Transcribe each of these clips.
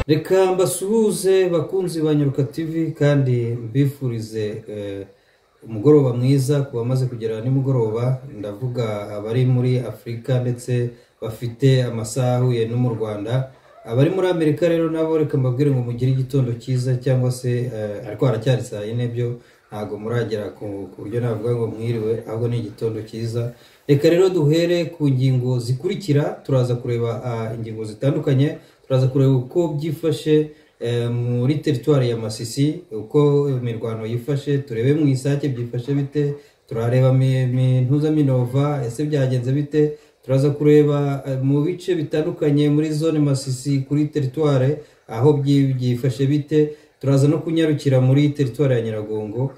reka mbasuhuze bakunzi ba nyaruka tv kandi mbifurize umugoroba mwiza ku bamaze kugera nimugoroba ndavuga abari muri afurika ndetse bafite amasaha ahuye no mu rwanda abari muri amerika rero nabo reka mbabwire ngo mugire igitondo cyiza cyangwa se ariko haracyari saa yine byo ntabwo muragera ku buryo navuga ngo mwiriwe ahubwo ni igitondo cyiza reka rero duhere ku ngingo zikurikira turaza kureba ingingo zitandukanye turaza kureba uko byifashe muri teritwari ya masisi uko imirwano yifashe turebe mu isake byifashe bite turareba mintuza minova ese byagenze bite turaza kureba mu bice bitandukanye muri zone masisi kuri teritwari aho byifashe bite turaza no kunyarukira muri teritwari ya nyiragongo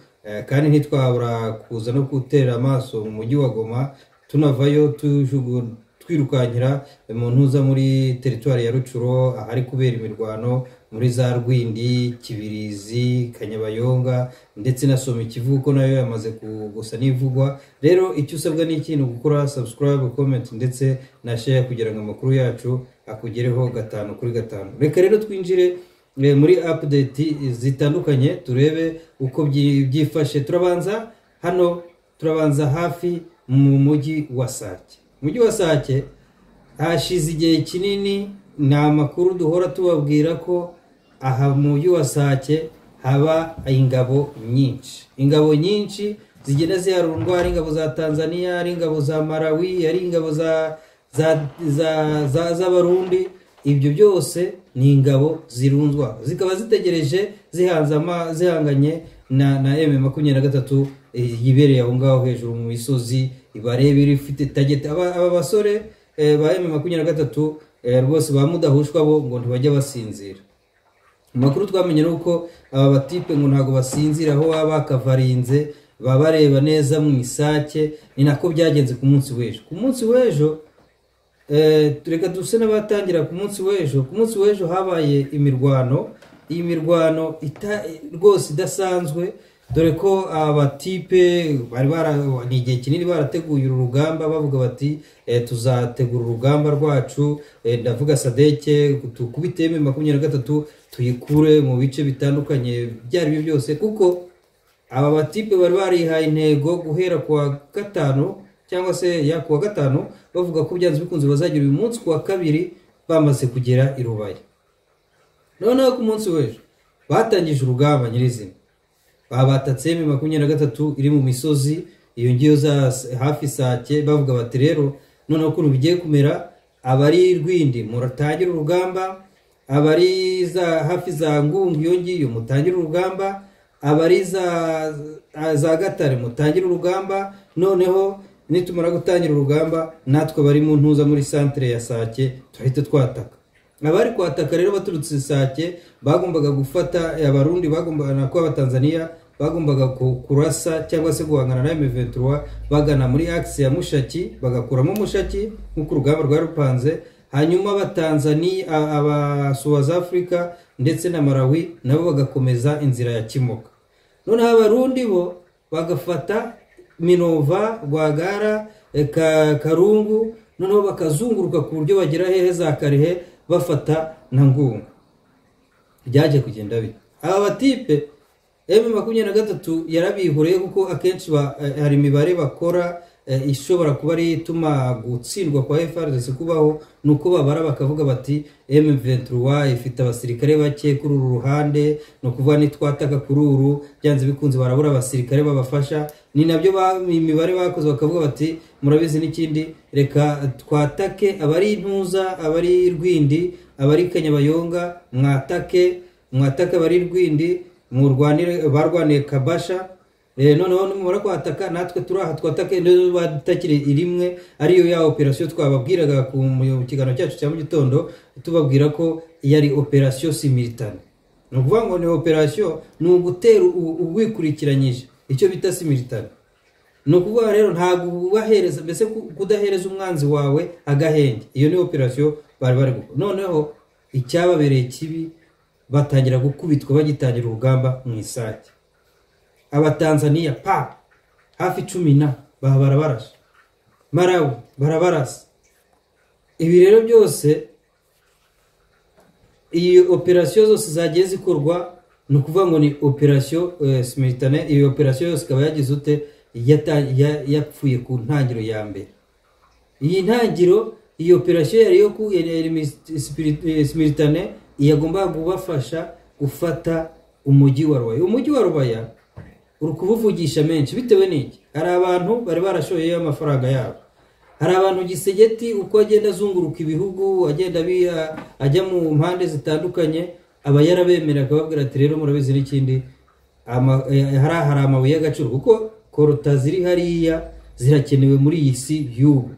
kandi ntitwabura kuza no gutera amaso mu mujyi wa goma tunavayo twirukankira mu ntuza muri teritwari ya rucuro ahari kubera imirwano muri za rwindi kibirizi kanyabayonga ndetse na soma ikivuko nayo yamaze gusa n'ivugwa rero icyo usabwa ni ikintu gukora subscribe comment ndetse na share kugira ngo amakuru yacu akugereho gatanu kuri gatanu reka rero twinjire muri apudeti zitandukanye turebe uko byifashe turabanza hano turabanza hafi mu mujyi wa sake mujyi wa sake hashize igihe kinini ni amakuru duhora tubabwira ko aha mu mujyi wa sake haba ingabo nyinshi ingabo nyinshi zigenda ziharundwa ari ingabo za tanzania ari ingabo za malawi ari ingabo z'abarundi ibyo byose ni ingabo zirunzwa zikaba zitegereje zihanganye na eme makumyabiri na gatatu yibereye aho ngaho hejuru mu misozi bareba ifite tageti aba basore ba eme makumyabiri na gatatu rwose ba mudahushwa bo ngo ntibajya basinzira amakuru twamenye ni uko aba batipe ngo ntabwo basinzira aho baba bakavarinze baba bareba neza mu isake ni nako byagenze ku munsi w'ejo ku munsi w'ejo reka duse n'abatangira ku munsi w'ejo ku munsi w'ejo habaye imirwano iyi mirwano rwose idasanzwe dore ko abatipe bari ni igihe kinini barateguye uru rugamba bavuga bati tuzategura urugamba rwacu ndavuga sadeke tukubite eme makumyabiri na gatatu tuyikure mu bice bitandukanye ibyo ari byo byose kuko aba batipe bari barihaye intego guhera ku wa gatanu cyangwa se ya kuwa gatanu bavuga ko byanze bikunze bazagira uyu munsi kuwa kabiri bamaze kugera i rubaya noneho ku munsi w'ejo batangije urugamba nyirizina babatatse eme makumyabiri na gatatu iri mu misozi iyo ngiyo za hafi sake bavuga bati rero noneho ukuntu bigiye kumera abari rwindi muratangira urugamba abari za hafi za ngungu iyo ngiyo mutangire urugamba abari za gatare mutangire urugamba noneho nitumara gutangira urugamba natwe bari mu ntuza muri santire ya sake turahita twataka abari kwataka rero baturutse sake bagombaga gufata abarundi bagombaga na abatanzaniya bagombaga kurasa cyangwa se guhangana na emeventura bagana muri akisi ya mushaki bagakuramo mushaki nk'uko urugamba rwari rupanze hanyuma abatanzaniya abasuwaza afurika ndetse na malawi nabo bagakomeza inzira ya kimoka noneho abarundi bo bagafata minova rwagara karungu noneho bakazunguruka ku buryo bagera hehe za karehe bafata na ngunga byajya kugenda bite aba batipe emu makumyabiri na gatatu yarabihuriye kuko akenshi hari imibare bakora ishobora kuba ari ituma gutsindwa kwa efarisi kubaho ni uko babara bakavuga bati emu venturuwa ifite abasirikare bake kuri uru ruhande ni ukuvuga nitwataka kuri uru byanze bikunze barabura abasirikare babafasha ni nabyo imibare bakoze bakavuga bati murabizi n'ikindi reka twatake abari intuza abari rwindi abari kanyabayonga mwatake mwatake abari rwindi barwaniye kabasha noneho nimumara kwataka natwe turi aha twatake batakire rimwe ariyo ya operasiyo twababwiraga mu kiganiro cyacu cya mu gitondo tubabwira ko yari operasiyo simiritane ni ukuvuga ngo ni operasiyo ni ugutera uwikurikiranyije icyo bita simiritane ni ukuvuga rero ntabwo ubahereza mbese kudahereza umwanzi wawe agahenge iyo ni operasiyo bari bari gukora noneho icyababereye kibi batangira gukubitwa bagitangira urugamba mu isake abatanzaniya pa hafi cumi na baba barabarasa marawe barabarasa ibi rero byose iyi operasiyo zose zagiye zikorwa ni ukuvuga ngo ni operasiyo simitane iyi operasiyo yose ikaba yagize ute Yata- ya- yapfuye ku ntangiriro ya mbere iyi ntangiriro iyi operasiyo yari yo ku simitane yagombaga kubafasha gufata umujyi wa rubaya umujyi wa rubaya uri kuwuvugisha menshi bitewe n'iki hari abantu bari barashoyeyo amafaranga yabo hari abantu gisegeti uko agenda azunguruka ibihugu agenda abi- a- ajya mu mpande zitandukanye aba yarabemera akababwira ati rero murabizi n'ikindi ama- eh, hariya hari amabuye y'agaciro kuko korota ziri hariya zirakenewe muri iyi si y'ubu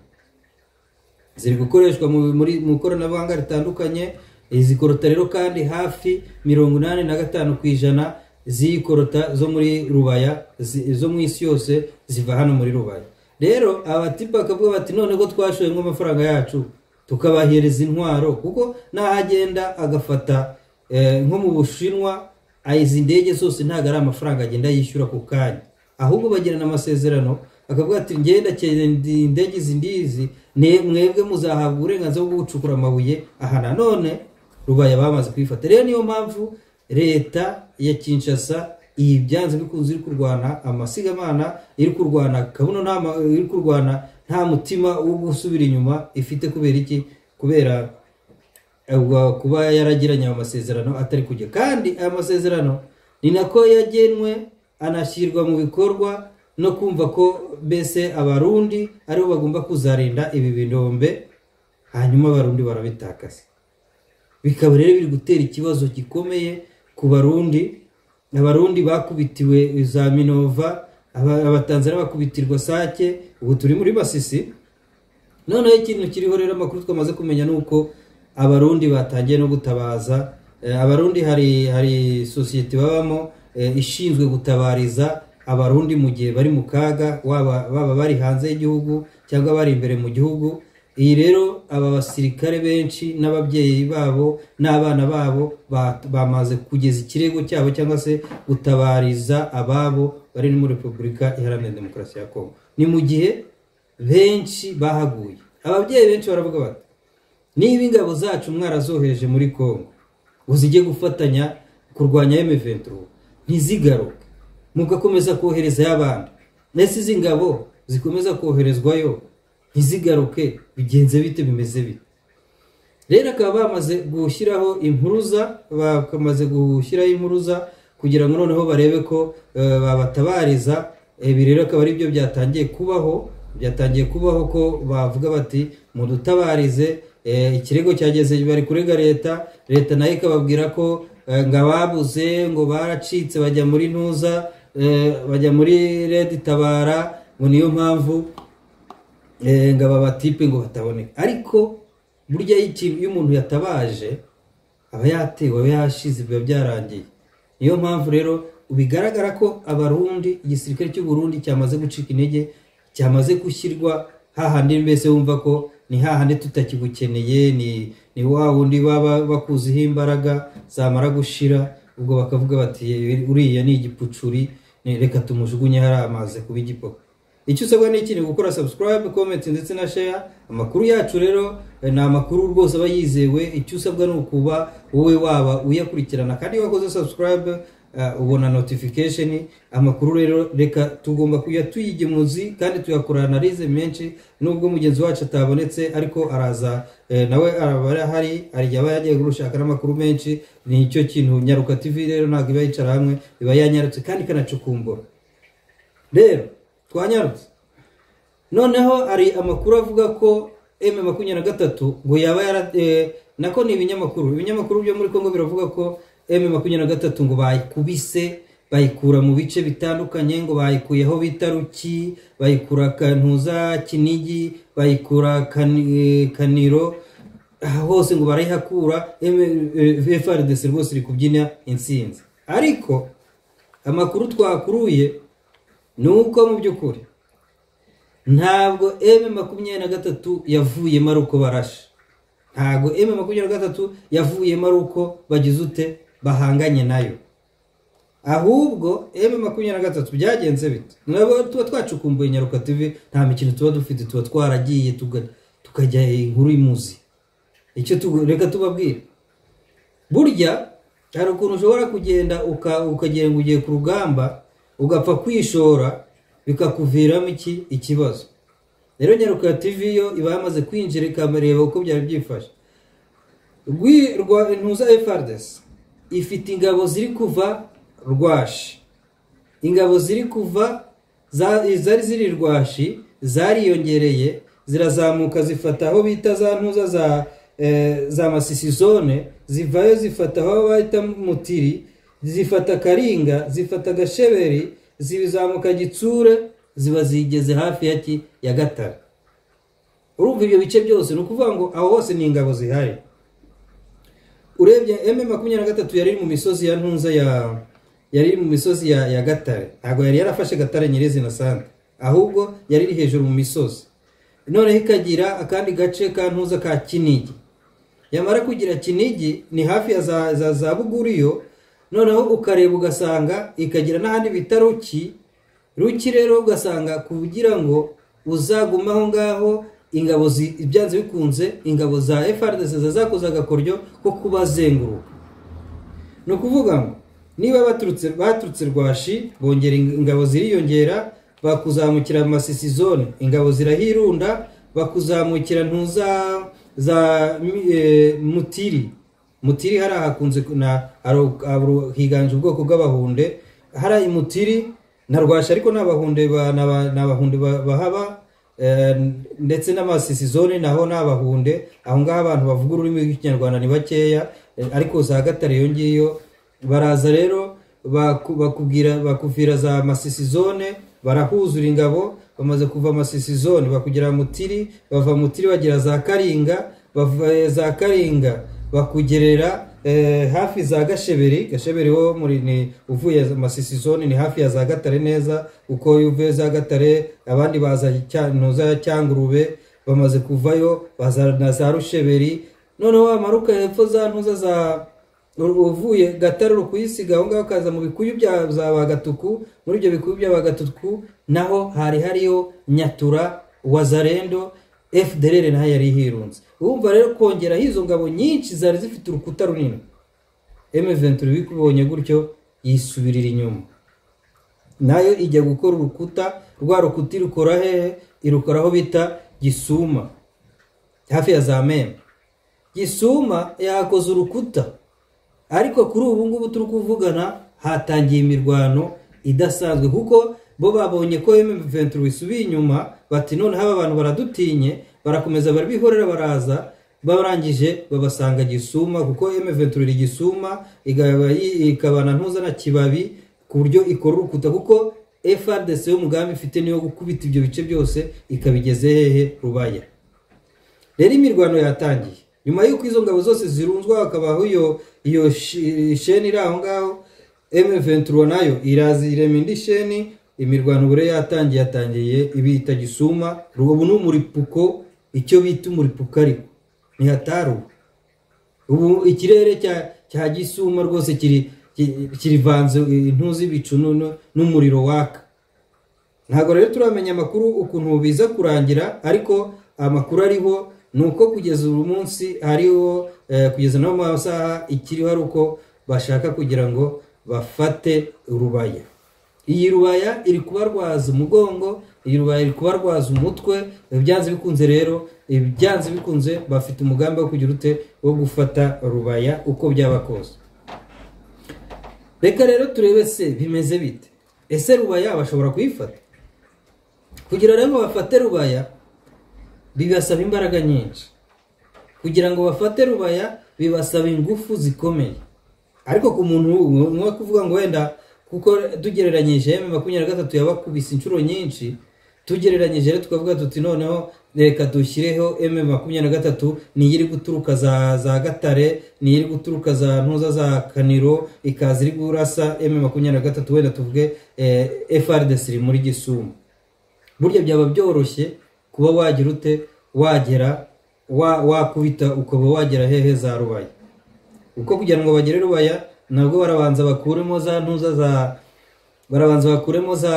ziri gukoreshwa mu muri mu ikoranabuhanga ritandukanye izi korota rero kandi hafi mirongo inani na gatanu ku ijana z'iyi korota zo muri rubaya zi- zo mu isi yose ziva hano muri rubaya rero abatipa bakavuga bati none ko twashoyemo amafaranga yacu tukabahereza intwaro kuko n'ahagenda agafata eh, nko mu bushinwa ah, izi ndege zose ntabwo ari amafaranga agenda yishyura ku kanya ahubwo bagirana amasezerano akavuga ati ngenda indege izi ndizi ne- mwebwe muzahabwa uburenganzira bwo gucukura amabuye aha nanone rubaya bamaze kuyifata rero niyo mpamvu leta ya kinshasa iyi byanze bikunze iri kurwana amasigamana iri kurwana kabuno nta ma- iri kurwana nta mutima wo gusubira inyuma ifite kubera iki kubera ubwo kuba yaragiranye ayo masezerano atari kujya kandi aya masezerano ni nako yagenwe anashyirwa mu bikorwa no kumva ko mbese abarundi aribo bagomba kuzarinda ibi binombe hanyuma abarundi barabitakaza bikaba rero biri gutera ikibazo gikomeye ku barundi abarundi bakubitiwe za minova aba- abatanzania bakubitirwa sake ubu turi muri masisi noneho ikintu kiriho rero amakuru twamaze kumenya ni uko abarundi batangiye no gutabaza Eh, abarundi hari hari sosiyete babamo eh, ishinzwe gutabariza abarundi mu gihe bari mu kaga waba baba bari hanze y'igihugu cyangwa bari imbere mu gihugu iyi rero aba basirikare benshi n'ababyeyi babo n'abana babo ba- bamaze kugeza ikirego cyabo cyangwa se gutabariza ababo bari muri repubulika iharanira demokarasi ya kongo ni mu gihe benshi bahaguye ababyeyi benshi baravuga bati niba ingabo zacu mwarazohereje muri congo ngo zijye gufatanya kurwanya M23 ntizigaruke mugakomeza kohereza y'abandi ndetse izi ngabo zikomeza koherezwayo ntizigaruke bigenze bite bimeze bite rero akaba bamaze gushyiraho impuruza bakamaze gushyiraho impuruza kugira ngo noneho barebe ko eh, babatabariza ibi rero akaba ari byo byatangiye kubaho byatangiye kubaho ko bavuga bati mudutabarize eh, ikirego cyageze bari kurega leta leta nayo ikababwira ko eh, ngo ababuze ngo baracitse bajya muri ntuza eh, bajya muri redi tabara ngo niyo mpamvu Eh, ngo aba batipe ngo bataboneka ariko burya iyo ikintu- iyo umuntu yatabaje aba yatewe aba yashize biba byarangiye niyo mpamvu rero bigaragara ko abarundi igisirikare cy'u Burundi cyamaze gucika intege cyamaze gushyirwa hahandi mbese wumva ko ni hahandi tutakigukeneye ni ni wa wundi baba bakuziho imbaraga zamara gushira ubwo bakavuga bati uriya ni igipucuri ni- reka tumujugunye hari amaze kuba igipoko icyo usabwa ni iki ni gukora subscribe comment ndetse na share amakuru yacu rero eh, ni amakuru rwose aba yizewe icyo usabwa ni ukuba wowe waba uyakurikirana kandi iyo wakoze subscribe eh, ubona notification amakuru rero reka tugomba kuya tuyigemuzi kandi tuyakora analize menshi nubwo mugenzi wacu atabonetse ariko araza eh, nawe araba arahari hari igihe aba yagiye gushaka n'amakuru menshi ni icyo kintu nyaruka tv rero ntabwo iba yicara hamwe iba yanyarutse kandi ikanacukumbura rero twanyarutse noneho hari amakuru avuga ko m makumyabiri na gatatu ngo yaba yara eh, nako ni ibinyamakuru ibinyamakuru byo muri congo biravuga ko m makumyabiri na gatatu ngo bayikubise bayikura mu bice bitandukanye ngo bayikuye aho bita ruki bayikura kantuza kinigi bayikura Kani- eh, kaniro aha hose ngo barayihakura M- eh, FRDC rwose iri kubyina intsinzi ariko amakuru twakuruye ni uko mu by'ukuri ntabwo M makumyabiri na gatatu yavuyemo ari uko barashe ntabwo M makumyabiri na gatatu yavuyemo ari uko bagize ute bahanganye nayo ahubwo M makumyabiri na gatatu byagenze bite nabo tuba twacukumbuye nyaruka tv nta mikino tuba dufite tuba twaragiye tuga- tukajya inkuru imuzi icyo tu- reka tubabwire burya hari ukuntu ushobora kugenda uka- ukagira ngo ugiye ku rugamba ugapfa kwishora bikakuviramo iki ikibazo rero nyaruka tv yo iba yamaze kwinjira ikabareba uko byari byifashe Rwi- rwa intuza efardesi ifite ingabo ziri kuva rwashi ingabo ziri kuva za- zari ziri rwashi zariyongereye zirazamuka zifata aho bita za ntuza za eh, za masisizone zivayo zifata aho bahita mutiri zifata karinga zifata gasheberi zizamuka gitsure ziba zigeze hafi ya ki ya gatare urumva ibyo bice byose ni ukuvuga ngo aho hose ni ingabo zihari urebye eme makumyabiri na gatatu yari iri mu misozi ya ntunza ya yari iri mu misozi ya, ya gatare ntabwo yari yarafashe gatare nyirizina sante ahubwo yari iri hejuru mu misozi noneho ikagira akandi gace ka ntuza ka kinigi yamara kugira kinigi ni hafi ya za, za, za buguriyo noneho ukareba ugasanga ikagira n'ahandi bita ruki ruki rero ugasanga kugira ngo uzagume aho ngaho ingabo zi- byanze bikunze ingabo za frdc zakoze agakoryo ko kubazenguruka ni ukuvuga ngo niba baturutse baturutse rwashi bongera ing- ingabo ziriyongera bakuzamukira masisi zone ingabo zirahirunda bakuzamukira ntuza za mi- eh, mutiri mutiri hariya hakunze ku- na haru- haru- higanje ubwoko bw'abahunde hariya i mutiri na rwashi ariko ni abahunde ba- ni aba- ni abahunde ba- bahaba eh, ndetse n'amasisi zone naho ni abahunde aho ngaho abantu bavuga ururimi rw'ikinyarwanda ni bakeya eh, ariko za gatare iyo ngiyo baraza rero baku- bakubwira bakuvira za masisi zone barahuzura ingabo bamaze kuva masisi zone bakugera mutiri bava mutiri bagera za karinga bava eh, za karinga bakugerera eh, hafi za gasheberi gasheberi wo muri ni uvuye masisi zone ni hafi ya za gatare neza uko uvuye za gatare abandi baza cya- ntuza ya cyangurube bamaze kuvayo baza na za rusheberi noneho wamaruka hepfo za ntuza za uvuye gatare uri kuyisiga aho ngaho ukaza mu bikuyu bya za bagatuku muri ibyo bikuyu bya bagatuku naho hari hariyo nyatura wazarendo fdr naho yari hirunze urumva rero kongeraho izo ngabo nyinshi zari zifite urukuta runini m23 bikubonye gutyo yisubirira inyuma nayo ijya gukora urukuta rwa rukuta irukora hehe irukora aho bita gisuma hafi ya za meme gisuma yakoze urukuta ariko kuri ubu ngubu turi kuvugana hatangiye imirwano idasanzwe kuko bo babonye ko M23 isubiye inyuma bati noneho aba bantu baradutinye barakomeza barabihorera baraza barangije babasanga gisuma kuko M23 iri gisuma igaba- ikabana ntuza na kibabi ku buryo ikora urukuta kuko FRDC y'umugambi ifite niyo gukubita ibyo bice byose ikabigeze hehe rubaya rero imirwano yatangiye nyuma y'uko izo ngabo zose zirunzwa hakabaho iyo iyo shi- sheni iri aho ngaho M23 nayo iraza irema indi sheni imirwano bure yatangiye yatangiye ibita gisuma ubu ni umuripuko icyo bita umuripuko ariko ntihataruwe ubu ikirere cya cya gisuma rwose kiri ki- kirivanze intuzi ibicu nu- n'umuriro waka ntabwo rero turamenya amakuru ukuntu biza kurangira ariko amakuru ariho ni uko kugeza uyu munsi hariho eh, kugeza no mu masaha ikiriho ari uko bashaka kugira ngo bafate rubaya iyi rubaya iri kubarwaza umugongo iyi rubaya iri kubarwaza umutwe ibyanze bikunze rero ibyanze bikunze bafite umugambi wo kugira ute wo gufata rubaya uko byaba kose reka rero turebe se bimeze bite ese rubaya bashobora kuyifata kugira rero ngo bafate rubaya bibasaba imbaraga nyinshi kugira ngo bafate rubaya bibasaba ingufu zikomeye ariko ku muntu umwe kuvuga ngo wenda kuko tugereranyije emu makumyabiri na gatatu yabakubise inshuro nyinshi tugereranyije rero tukavuga tuti noneho reka dushyireho emu makumyabiri na gatatu niyo iri guturuka za, za gatare niyo iri guturuka za ntuza za kaniro ikaza iri kurasa emu makumyabiri na gatatu wenda tuvuge eh, frdc iri muri gisumu burya byaba byoroshye kuba wagira ute wagera wa- wakubita ukaba wagera hehe za rubaya uko kugira ngo bagere rubaya nabwo barabanza bakuremo za ntuza za barabanza bakuremo za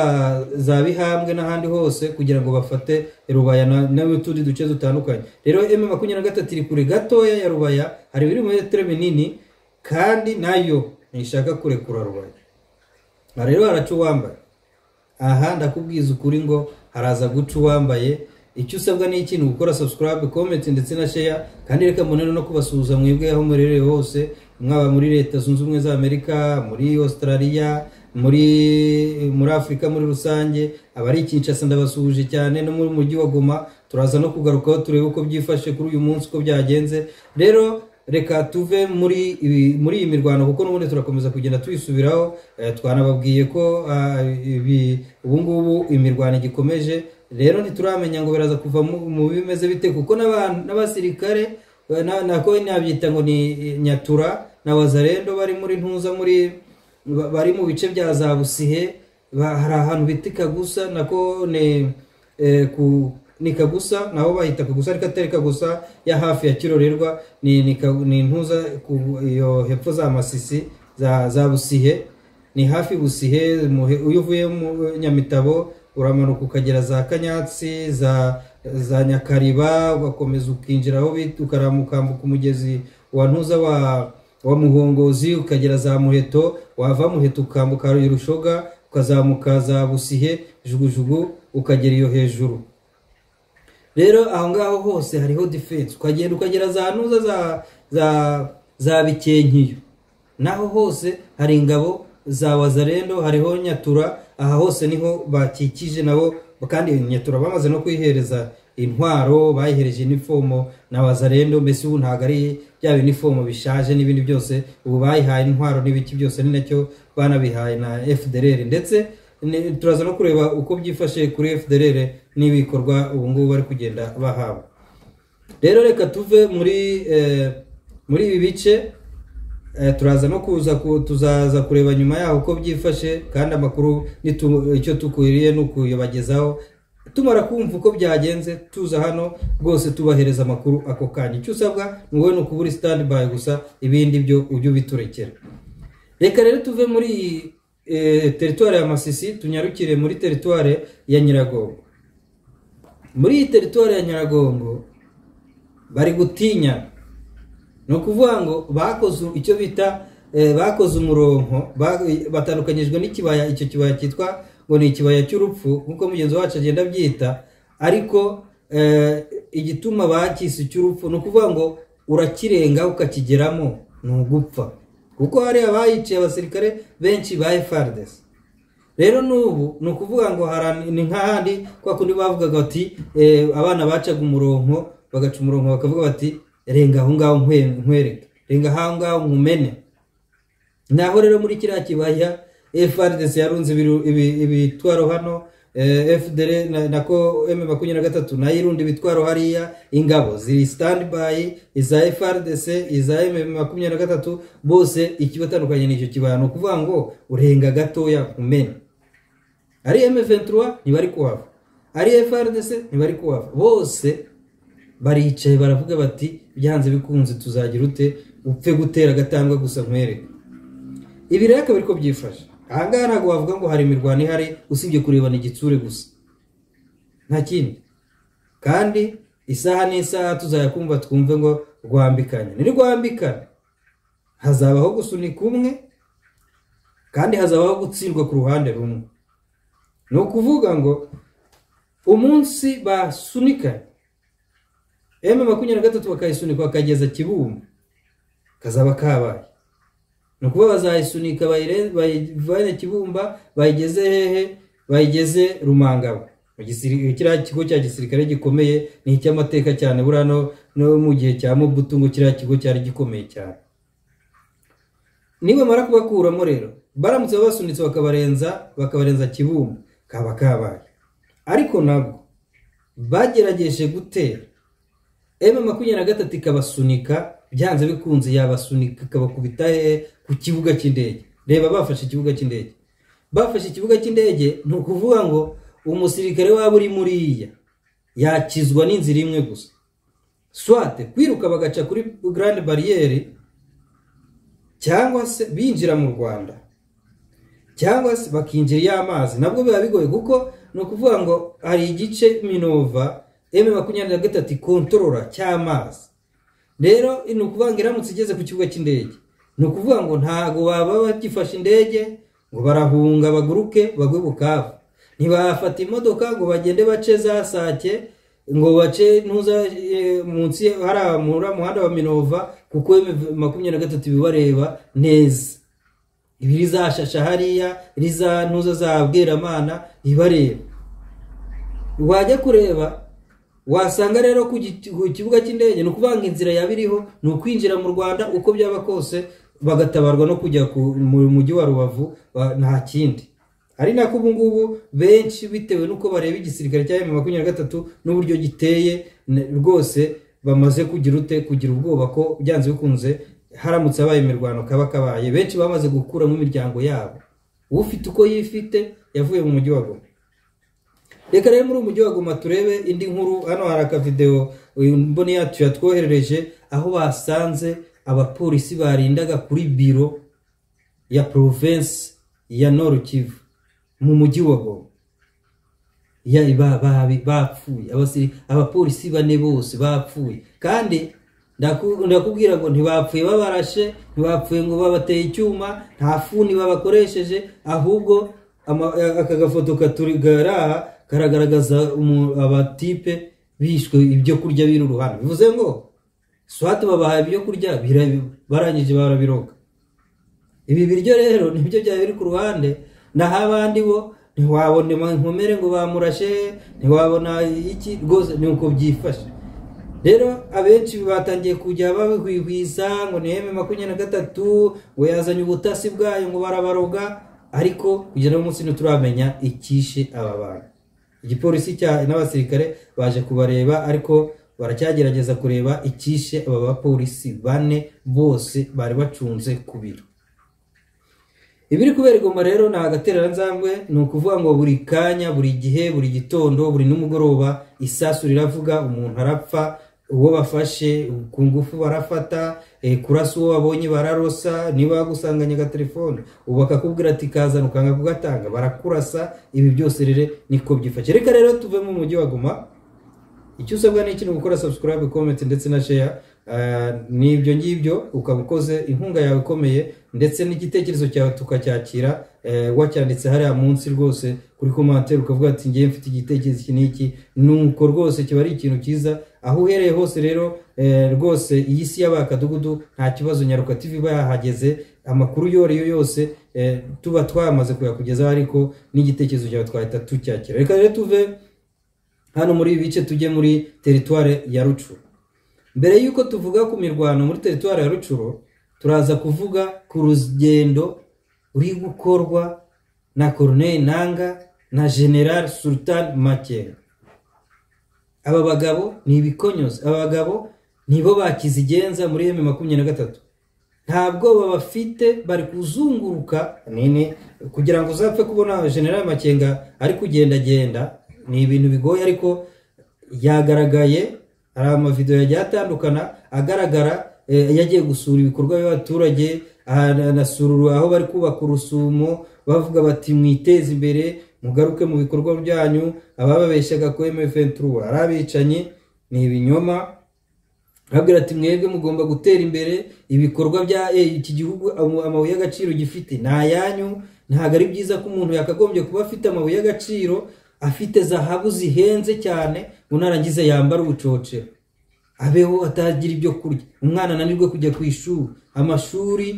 za bihambwe n'ahandi hose kugira ngo bafate rubaya na- n'utundi duce dutandukanye rero m makumyabiri na gatatu iri kure gatoya ya rubaya hari ibirometero binini kandi nayo ntishaka kurekura rubaya aha rero haraca uwambaye aha ndakubwiza ukuri ngo haraza guca uwambaye icyo usabwa ni ikintu gukora subscribe comment ndetse na share kandi reka mbonere no kubasuhuza mwebwe aho murereye hose mwaba muri leta zunze ubumwe za amerika muri australia muri muri afurika muri rusange abari kinshasa ndabasuhuje cyane no mu mujyi wa goma turaza no kugarukaho turebe uko byifashe kuri uyu munsi uko byagenze rero reka tuve muri ibi- muri iyi mirwano kuko n'ubundi turakomeza kugenda tuyisubiraho Eh, twanababwiye ko ah, ibi- ubu ngubu imirwano igikomeje rero ntituramenya ngo biraza kuva mu mu bimeze bite kuko n'abantu- n'abasirikare eh, na- nako nabyita ngo ni nyatura na wazarendo bari muri ntuza muri ba- bari mu bice bya za busihe ba- hari ahantu bita kagusa nako ni eh, ku ni kagusa nabo bahita kagusa ariko atari kagusa ya hafi ya kirorerwa ni ni, ka- ni ntuza ku iyo hepfo za masisi za za busihe ni hafi busihe mu he- iyo uvuye mu nyamitabo uramanuka ukagera za kanyatsi za za nyakariba ugakomeza ukinjira aho bita ukaramukambuka umugezi wa ntuza wa wa muhongozi ukagera za muheto wava muheto ukambuka rushoga ukazamuka za busihe jugujugu ukagera iyo hejuru rero aho ngaho hose hariho defense ukagenda ukagera za ntuza za za za bikenkiyo naho hose hari ingabo za wazarendo hariho nyatura aha hose niho bakikije nabo kandi nyatura bamaze no kuyihereza intwaro bayihereje inifomo na wazarendo mbese ubu ntabwo ari bya binifomo bishaje n'ibindi byose ubu bayihaye intwaro n'ibiki byose ni nacyo banabihaye na fdr ndetse ni- turaza no kureba uko byifashe kuri fdr n'ibikorwa ubu ngubu bari kugenda bahabwa rero reka tuve muri eh, muri ibi bice eh, turaza no kuza ku- tuzaza kureba nyuma yaho uko byifashe kandi amakuru nitu- icyo tukwiriye ni ukuyabagezaho tumara kumva uko byagenze tuza hano rwose tubahereza amakuru ako kanya icyo usabwa ni wowe ni ukubura stand by gusa ibindi byo ujye ubiturekera reka rero tuve muri iyi eh, teritwari ya masisi tunyarukire muri teritwari ya nyiragongo muri iyi teritwari ya nyiragongo bari gutinya ni ukuvuga ngo bakoze icyo bita eh, bakoze umuronko ba- batandukanyijwe n'ikibaya icyo kibaya cyitwa ngo ni ikibaya cy'urupfu nk'uko mugenzi wacu agenda abyita ariko eh, igituma bakise icy'urupfu ni ukuvuga ngo urakirenga ukakigeramo ni ugupfa kuko hari abayiciye abasirikare benshi ba FARDC rero n'ubu ni ukuvuga ngo hari- ni nk'ahandi kwa kundi bavugaga bati eh, abana bacaga umuronko bagaca umuronko bakavuga bati renga aho ngaho nkwe- nkwereke renga aho ngaho nkumene naho rero muri kiriya kibaya FRDC yarunze ibiru- ibi- ibitwaro hano eh, FDL na- nako M makumyabiri na gatatu nayo irunda ibitwaro hariya ingabo ziri standby iza FRDC iza M makumyabiri na gatatu bose ikibatandukanye n'icyo kibaya ni ukuvuga ngo urenga gatoya umena ari M23 ntibari kuhava ari FRDC ntibari kuhava bose baricaye baravuga bati byanze bikunze tuzagira ute upfe gutera agatambwe gusa nkwereke ibi rero akaba ariko byifashe ahangaha ntabwo wavuga ngo hari imirwano ihari usibye kurebana igitsure gusa nta kindi kandi isaha n'isaha tuzayakumva twumve ngo rwambikanye nirwambikane hazabaho gusunika umwe kandi hazabaho gutsindwa ku ruhande rumwe ni ukuvuga ngo umunsi basunikanye emu makumyabiri na gatatu bakayisunika bakageza kibumba kazaba kabaye ni ukuba bazayisunika bayire- bayivane kibumba bayigeze hehe bayigeze rumangabo Mu gisiri- kiriya kigo cya gisirikare gikomeye ni icy'amateka cyane buriya no- no mu gihe cya mubutu ngo kiriya kigo cyari gikomeye cyane nibamara kubakuramo rero baramutse babasunitse bakabarenza bakabarenza kibumba kaba kabaye ariko nabwo bagerageje gutera emu makumyabiri na gatatu ikabasunika byanze bikunze yabasunika ikabakubita hehe ku kibuga cy'indege reba bafashe ikibuga cy'indege bafashe ikibuga cy'indege ni ukuvuga ngo umusirikare waba uri muriya yakizwa n'inzira imwe gusa swate kwiruka bagaca kuri garande bariyeri cyangwa se binjira mu rwanda cyangwa se bakinjira iyo amazi nabwo biba bigoye kuko ni ukuvuga ngo hari igice minova emu makumyabiri na gatatu ikontorora cy'amazi rero ni ukuvuga ngo iramutse igeze ku kibuga cy'indege ni ukuvuga ngo ntabwo baba bagifashe indege ngo barahunga baguruke bagwe bukavu ntibafata imodoka ngo bagende bace za sake ngo bace ntuza eh, munsi hariya mu uriya muhanda wa minova kuko makumyabiri na gatatu bibareba neza ibi rizashasha hariya riza ntuza za bweramana ibareba wajya kureba wasanga rero ku gi- ku kibuga cy'indege ni ukuvuga ngo inzira yaba iriho ni ukwinjira mu rwanda uko byaba kose bagatabarwa no kujya ku- mu mujyi wa rubavu ba- nta kindi ari nako ubu ngubu benshi bitewe n'uko bareba igisirikare cya emu makumyabiri na gatatu n'uburyo giteye ne- rwose bamaze kugira ute kugira ubwoba ko byanze bikunze haramutse habaye imirwano kaba kabaye benshi bamaze gukuramo imiryango yabo ufite uko yifite yavuye mu mujyi wa goma reka rero muri uyu mujyi wa goma turebe indi nkuru hano hari akavidewo uyu mboni yacu yatwoherereje aho basanze abapolisi barindaga kuri biro ya province ya Nord Kivu mu mujyi wa Goma ya ba- ba- bapfuye abasiri- abapolisi bane bose bapfuye kandi ndaku- ndakubwira ngo ntibapfuye babarashe ntibapfuye ngo babateye icyuma nta funi babakoresheje ahubwo ama- aka gafoto katuri garaha karagaragaza umu- abatipe bishwe ibyo kurya biri uruhande bivuze ngo swati babahaye ibyo kurya bira- barangije barabiroga ibi biryo rero nibyo byaba biri ku ruhande naho abandi bo ntiwabona inkomere ngo bamurashe ntiwabona iki rwose ni uko byifashe rero abenshi batangiye kujya babihwihwiza ngo ni eme makumyabiri na gatatu ngo yazanye ubutasi bwayo ngo barabaroga ariko kugera uyu munsi ntituramenya icyishe aba bantu igipolisi cya n'abasirikare baje kubareba ariko baracyagerageza kureba icyishe aba bapolisi bane bose bari bacunze ku biro ibiri kubera igoma rero ni agatereranzambwe ni ukuvuga ngo buri kanya buri gihe buri gitondo buri n'umugoroba isasu riravuga umuntu arapfa uwo bafashe ku ngufu barafata eh, kurasa uwo babonye bararosa niba bagusanganye agatelefone ubu bakakubwira ati kazana ukanga kugatanga barakurasa ibi byose rero niko byifashe reka rero tuve mu mujyi wa goma icyo usabwa ni iki ni ugukora subscribe comment ndetse na share Ah, ni ibyo ngibyo ukaba ukoze inkunga yawe ikomeye ndetse n'igitekerezo cyawe tukacyakira eh, wacyanditse hariya munsi rwose kuri commentaire ukavuga ati ngewe mfite igitekerezo iki n'iki nuko rwose kiba ari ikintu cyiza aho uhereye hose rero eh, rwose iyi si y'abakadugudu nta kibazo nyaruka tv iba yahageze amakuru iyo ari yo yose eh, tuba twamaze kuyakugezaho ariko n'igitekerezo cyawe twahita tucyakira reka rero tuve hano muri ibi bice tujye muri teritware ya rucuru mbere y'uko tuvuga ku mirwano muri teritwari ya rucuro turaza kuvuga ku rugendo ruri gukorwa na corneille nanga na general sultan makenga aba bagabo ni ibikonyozi aba bagabo nibo bakizigenza muri emu makumyabiri na gatatu nta bwoba bafite bari kuzunguruka nini kugira ngo uzapfe kubona general makenga ari kugendagenda ni ibintu bigoye ariko yagaragaye hari amavidewo yagiye atandukana agaragara eh, yagiye gusura ibikorwa by'abaturage aha- anasura aho bari kubaka urusumo bavuga bati mwiteze imbere mugaruke mu bikorwa byanyu abababeshyaga ku mfn ari abicanyi ni ibinyoma arabwira ati mwebwe mugomba gutera imbere ibikorwa bya eh, iki gihugu amu- amabuye y'agaciro gifite ni ayanyu ntabwo ari byiza ko umuntu yakagombye kuba afite amabuye y'agaciro afite zahabu zihenze cyane ngo narangiza yambara ubucocero abeho atagira ibyo kurya umwana ananirwe kujya ku ishuri amashuri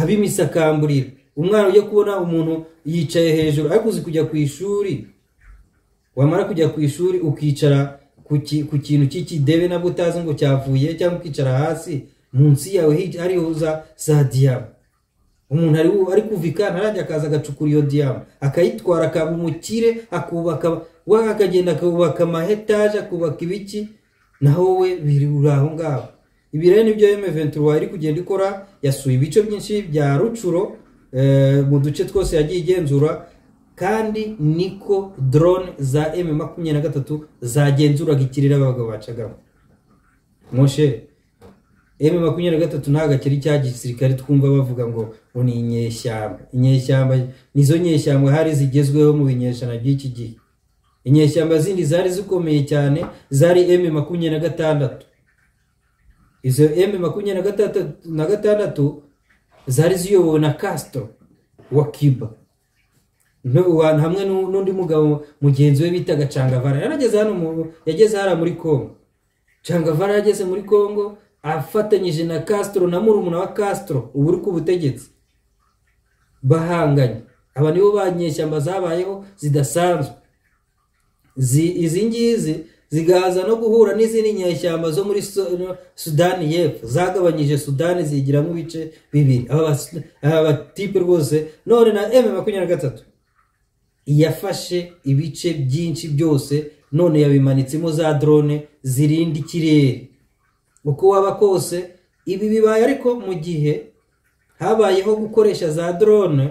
ab'imisakamburira umwana ujya kubona umuntu yicaye hejuru ariko uzi kujya ku ishuri wamara kujya ku ishuri ukicara ku ki- ku kintu cy'ikidebe nabwo utazi ngo cyavuye cyangwa ukicara hasi munsi yawe hica- hariho za za diyama umuntu ari ari kuva i kantu arajya akaza agacukura iyo diyama akayitwara akaba umukire akubaka we akagenda akubaka amahetaje akubaka ibiki naho we biri uri aho ngaho ibi rero nibyo emeventura iri kugenda ikora yasuye ibice byinshi bya rucuro eh, mu duce twose yagiye igenzura kandi niko drone za M makumyabiri na gatatu zagenzuraga ikirere abagabo bacagamo moshe M makumyabiri na gatatu ntabwo akiri cya gisirikare twumva bavuga ngo ngo ni inyeshyamba inyeshyamba nizo nyeshyamba hari zigezweho mu binyejana by'iki gihe inyeshyamba zindi zari zikomeye cyane zari M makumyabiri na gatandatu izo M makumyabiri na gatata- na gatandatu zari ziyobowe na kasito wa kiba hamwe n'undi mugabo mugenzi we bitaga cangavara yarageze hano mu yageze hariya muri congo cangavara yageze muri congo afatanyije na kasitoro na murumuna wa kasitoro ubu uri ku butegetsi bahanganye aba nibo ba nyeshyamba zabayeho zidasanzwe izi ngizi zigaza no guhura n'izindi nyeshyamba zo muri sudani y'epfo zagabanyije sudani zigiramo ibice bibiri aba batipe rwose none na emu makumyabiri na gatatu yafashe ibice byinshi byose none yabimanitsemo za drone zirinda ikirere uko waba kose ibi bibaye ariko mu gihe habayeho gukoresha za drone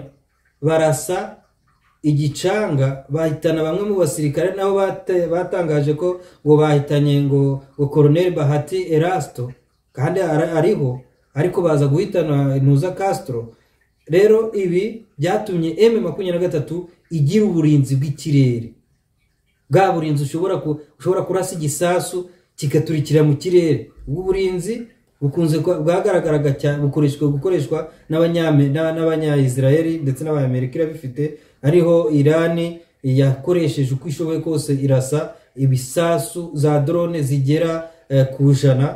barasa igicanga bahitana bamwe mu basirikare nabo batangaje ko ngo bahitanye ngo ngo koroneri bahati erasito kandi ariho ariko baza guhitana intuza kasitoro rero ibi byatumye emu makumyabiri na gatatu igira uburinzi bw'ikirere bwa burinzi ushobora kurasa igisasu kigaturikira mu kirere ubu burinzi bukunze bwagaragaraga cyane bukoreshwa gukoreshwa n'abanyayisirayeli ndetse n'abanyamerika irabifite ariho irani yakoresheje uko ishoboye kose irasa ibisasu za drone zigera ku ijana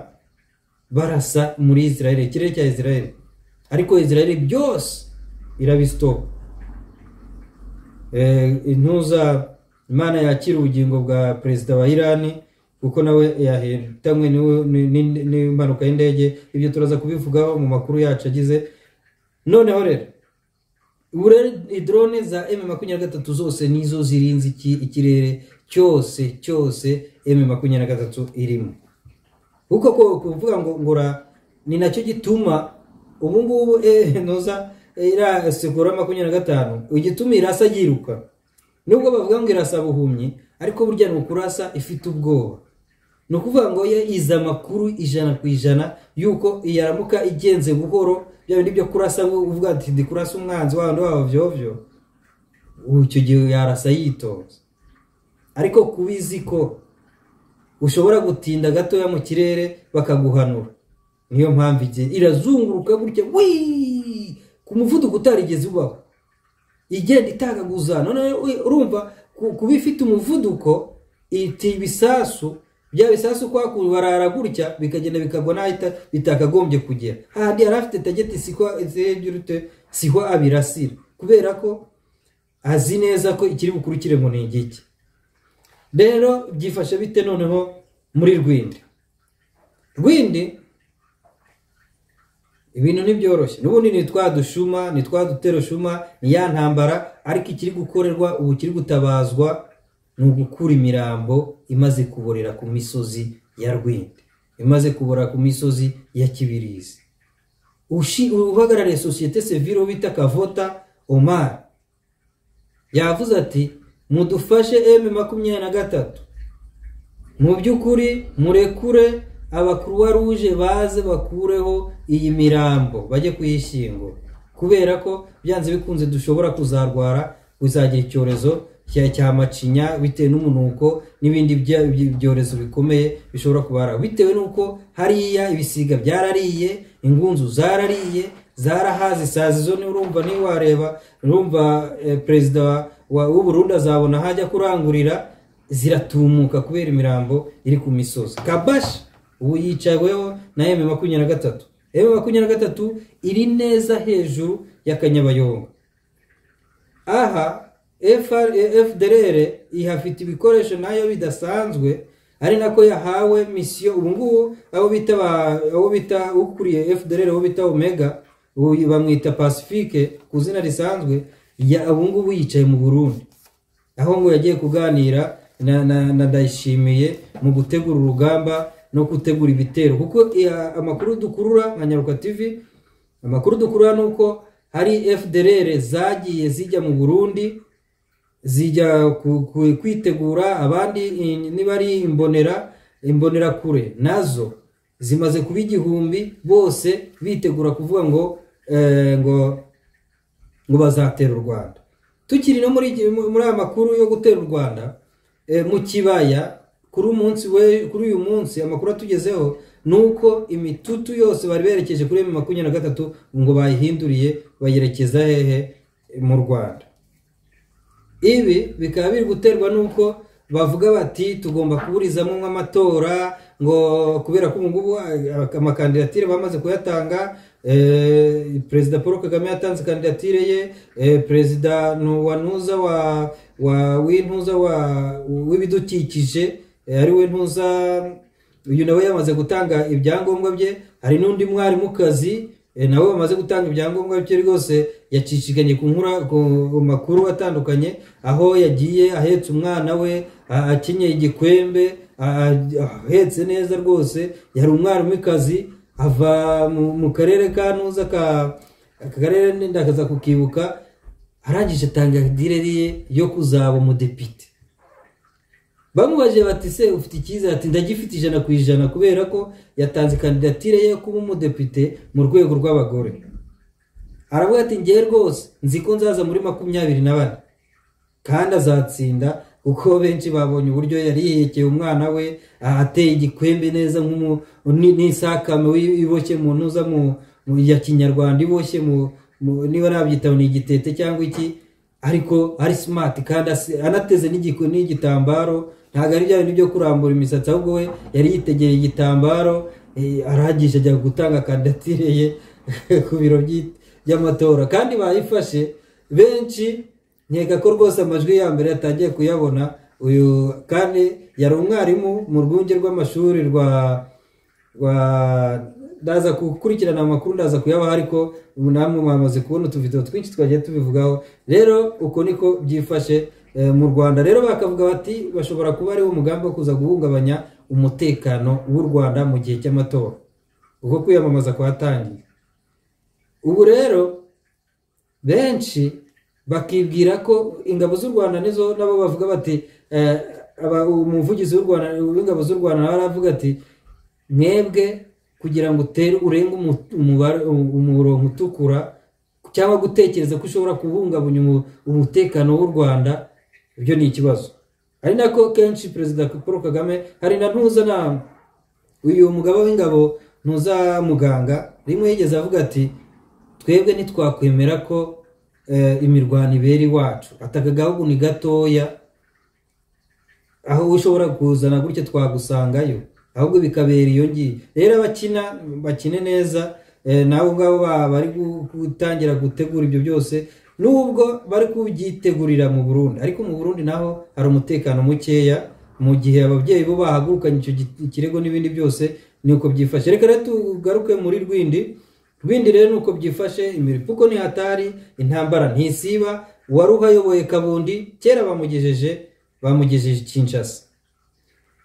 barasa muri isirayeli ikirere cya isirayeli ariko isirayeli byose irabisitoka intuza imana yakira ubugingo bwa perezida wa irani kuko nawe yahitanywe n'impanuka y'indege ibyo turaza kubivugaho mu makuru yacu agize noneho rero ubu rero drone za emu makumyabiri na gatatu zose nizo zirinze ikirere cyose cyose emu makumyabiri na gatatu irimo kuko kuvuga ngo ngura ni nacyo gituma ubu ngubu ntuza irasekura makumyabiri na gatanu igituma irasa yiruka nubwo bavuga ngo irasa buhumyi ariko burya ni ukurasa ifite ubwoba ni ukuvuga ngo yo iza amakuru ijana ku ijana y'uko yaramuka igenze buhoro bya bindi byo kurasa uvuga ati ndi kurasa umwanzi wabandi wabavyo icyo gihe yarasa yitonze ariko kuba izi ko ushobora gutinda gatoya mu kirere bakaguhanura niyo mpamvu igihe irazunguruka gutya wii ku muvuduko utarigeze ubaho igenda itagaguza none urumva kuba ifite umuvuduko iti ibisasu bya bisasu kwakuye barara gutya bikagenda bikagwa n'ahita bitakagombye kugera ahandi yari afite tageti sihwa abirasira kubera ko azi neza ko ikiri bukurikire ngo ni igiki rero byifashe bite noneho muri rwindi rwindi ibintu ntibyoroshye n'ubundi ni twa dushuma ni twa duterushuma ni ya ntambara ariko ikiri gukorerwa ubu kiri gutabazwa ni ugukura imirambo imaze kuborera ku misozi ya rwindi imaze kubora ku misozi ya kibirizi uhagarariye sosiyete sevire bita kavota omar yavuze ati mudufashe emu makumyabiri na gatatu mu by'ukuri murekure abakuruwa ruje baze bakureho iyi mirambo bajye kuyishyingura kubera ko byanze bikunze dushobora kuzarwara kuzagira icyorezo cya macinya bitewe n'umunuko n'ibindi byorezo bikomeye bishobora kubara bitewe n'uko hariya ibisiga byarariye ingunzu zarariye zarahaze isazi zo urumva niba wareba urumva perezida w'uburundi azabona aho ajya kurangurira ziratumuka kubera imirambo iri ku misozi kabashi ubu yicaweho na emu makumyabiri na gatatu emu makumyabiri na gatatu iri neza hejuru y'akanyabayonga aha fdr ihafite ibikoresho nayo bidasanzwe ari nako yahawe misiyo ubu ngubu abo bita ukuriye fdr abo bita omega bamwita pacifique ku izina risanzwe ubu ngubu yicaye mu burundi aho ngo yagiye kuganira na ndayishimiye mu gutegura urugamba no gutegura ibitero kuko amakuru dukurura nka nyaruka tv amakuru dukurura ni uko hari fdr zagiye zijya mu burundi zijya kwitegura abandi niba ari imbonera imbonerakure nazo zimaze kuba igihumbi bose bitegura kuvuga ngo ngo ngo bazatera u rwanda tukiri no muri aya makuru yo gutera u rwanda mu kibaya kuri umunsi we kuri uyu munsi amakuru atugezeho ni uko imitutu yose bari berekeje kuri emu makumyabiri na gatatu ngo bayihinduriye bayerekeza hehe mu rwanda ibi bikaba biri guterwa n'uko bavuga bati tugomba kuburizamo nk'amatora ngo kubera ko ubu ngubu amakandidatire bamaze kuyatanga eh, perezida paul kagame yatanze kandidatire ye eh, perezida nu- wa ntuza wa wa w'intuza wa w'ibidukikije eh, ari we ntuza uyu nawe yamaze gutanga ibyangombwa bye hari n'undi mwarimukazi eh, nawe wamaze gutanga ibyangombwa bye rwose yacicikanye ku nkura ku makuru atandukanye aho yagiye ahetse umwana we a- akenyeye igikwembe a- a- ahetse neza rwose yari umwarimukazi ava mu, mu karere ka ntuza ka aka karere ndakaza kukibuka arangije tangadire ye yo kuzaba umudepite bamubajije bati se ufite icyizere ati ndagifite ijana ku ijana kubera ko yatanze kandidatire ye yo kuba umudepite mu rwego rw'abagore aravuga ati ngewe rwose nzi ko nzaza muri makumyabiri na bane kandi azatsinda kuko benshi babonye uburyo yari yihekeye umwana we ah, ateye igikwembe neza nk'umu- ni- n'isakame wi- iboshye mu ntuza mu- mu- ya kinyarwanda iboshye mu- mu- niba nabyitabo ni igitete cyangwa iki ariko ari simati kandi asi- anateze n'igiku- n'igitambaro ntabwo ari bya bintu byo kurambura imisatsi ahubwo we yari yitegeye igitambaro eh, arangije ajya gutanga kandidatire ye ku biro by'i- by'amatora kandi bayifashe benshi nkeka ko rwose amajwi ya mbere yatangiye kuyabona uyu kandi yari umwarimu mu rwunge rw'amashuri rwa rwa ndaza gukurikirana amakuru ndaza kuyabaha ariko ubu namwe mwamaze kubona utuvido twinshi twagiye tubivugaho rero uko niko byifashe eh, mu rwanda rero bakavuga bati bashobora kuba ariwo mugambi wo kuza guhungabanya umutekano w'u rwanda mu gihe cy'amatora ubwo kwiyamamaza kwatangiye ubu rero benshi bakibwira ko ingabo z'u rwanda nizo nabo bavuga bati eh, aba- umuvugizi w'u rwanda w'ingabo z'u rwanda nawe aravuga ati mwebwe kugira ngo utere urenge umu- umubare- umurongo utukura cyangwa gutekereza ko ushobora kubungabunga umu- umutekano w'u rwanda ibyo ni ikibazo ari nako kenshi perezida paul kagame hari na ntuza na uyu mugabo w'ingabo ntuza muganga rimwe yigeze avuga ati twebwe ntitwakwemera ko eh, imirwano ibera iwacu ati aka gahugu ni gatoya aho ushobora kuzana gutya twagusangayo ahubwo bikabera iyo ngiyo rero abakina bakine neza eh, nabo ngabo ba- bari gu- gutangira gutegura ibyo byose nubwo bari kubyitegurira mu burundi ariko mu burundi naho hari umutekano mukeya mu gihe ababyeyi bo bahagurukanye icyo gi- ikirego n'ibindi byose ni uko byifashe reka rero tugaruke muri rwindi bindi rero ni uko byifashe imiripuko ni hatari intambara ntisiba uwari uhayoboye kabundi kera bamugejeje bamugejeje kinshasa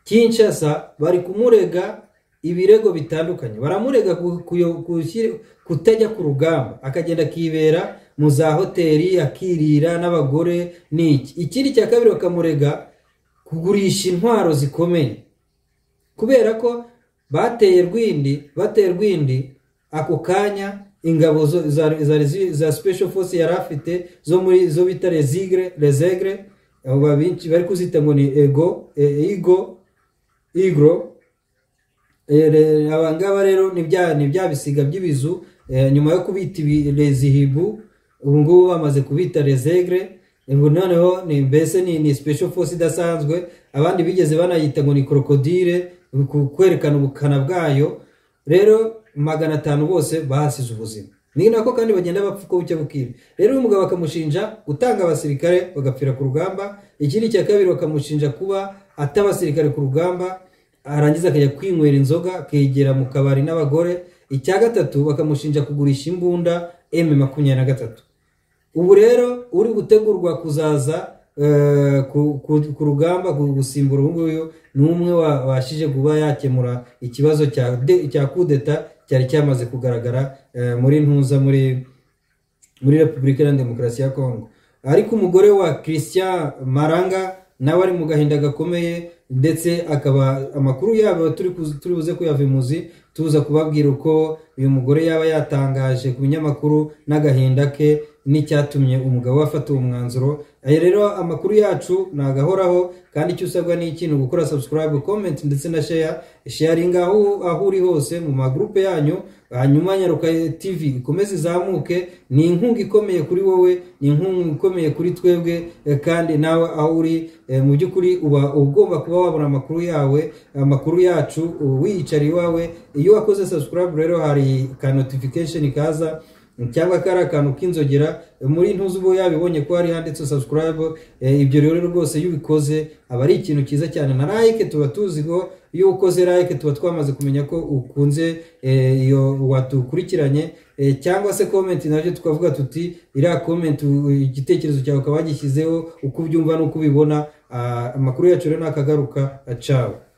kinshasa bari kumurega ibirego bitandukanye baramurega ku- kuyo- gushyira- kutajya ku rugamba akagenda akibera mu za hoteli akirira n'abagore n'iki ikindi cya kabiri bakamurega kugurisha intwaro zikomeye kubera ko bateye rwindi bateye rwindi ako kanya ingabo zo- za, za, za, za special force yari afite zo muri zo bita rezigre rezegre abo babici- bari kuzita ngo ni ego e, igo igro E, re- aba ngaba rero ni bya ni bya bisiga by'ibizu e, nyuma yo kubita ibi- rezihibu ubu ngubu bamaze kubita rezegre ubu noneho ni mbese ni, ni special force idasanzwe abandi bigeze banayita ngo ni krokodile ku- kwerekana ubukana bwayo rero magana atanu bose bahasize ubuzima ni nako kandi bagenda bapfa uko bucya bukira rero uyu mugabo bakamushinja gutanga abasirikare bagapfira ku rugamba ikindi cya kabiri bakamushinja kuba atabasirikare ku rugamba arangiza akajya kwinywera inzoga akegera mu kabari n'abagore icya gatatu bakamushinja kugurisha imbunda m makumyabiri na gatatu ubu rero uri gutegurwa kuzaza eh, ku- ku ku rugamba gu- gusimbura uyu nguyu ni umwe wabashije kuba yakemura ikibazo cya de- cya kudeta cyari cyamaze kugaragara eh, muri ntuza muri muri repubulika iharanira demokarasi ya kongo ariko umugore wa christian maranga nawe ari mu gahinda gakomeye ndetse akaba amakuru yabo turi kuzi- turi buze kuyavimuzi tuza kubabwira uko uyu mugore yaba yatangaje ku binyamakuru n'agahinda ke n'icyatumye umugabo we afata uwo mwanzuro aya rero amakuru yacu nagahoraho kandi icyo usabwa ni ikintu gukora subscribe comment ndetse na share sharinga aho aho uri hose mu magurupe yanyu hanyuma nyaruka tv ikomeze izamuke ni inkunga ikomeye kuri wowe ni inkunga ikomeye kuri twebwe eh, kandi nawe aho uri eh, mu by'ukuri uba ugomba kuba wabona amakuru yawe amakuru yacu wiyicariye iwawe iyo wakoze subscribe rero hari ka notification kaza cyangwa kari akantu k'inzogera muri ntuzi uba yabibonye ko hari handitse subscribe Eh, ibyo rero rwose iyo ubikoze aba ari ikintu cyiza cyane na like tuba tuziho iyo ukoze like tuba twamaze kumenya ko ukunze eh, iyo watukurikiranye Eh, cyangwa se comment nabyo tukavuga tuti iriya comment u- igitekerezo cyawe ukaba wagishyizeho uko ubyumva n'uko ubibona Ah, amakuru yacu rero nakagaruka cawe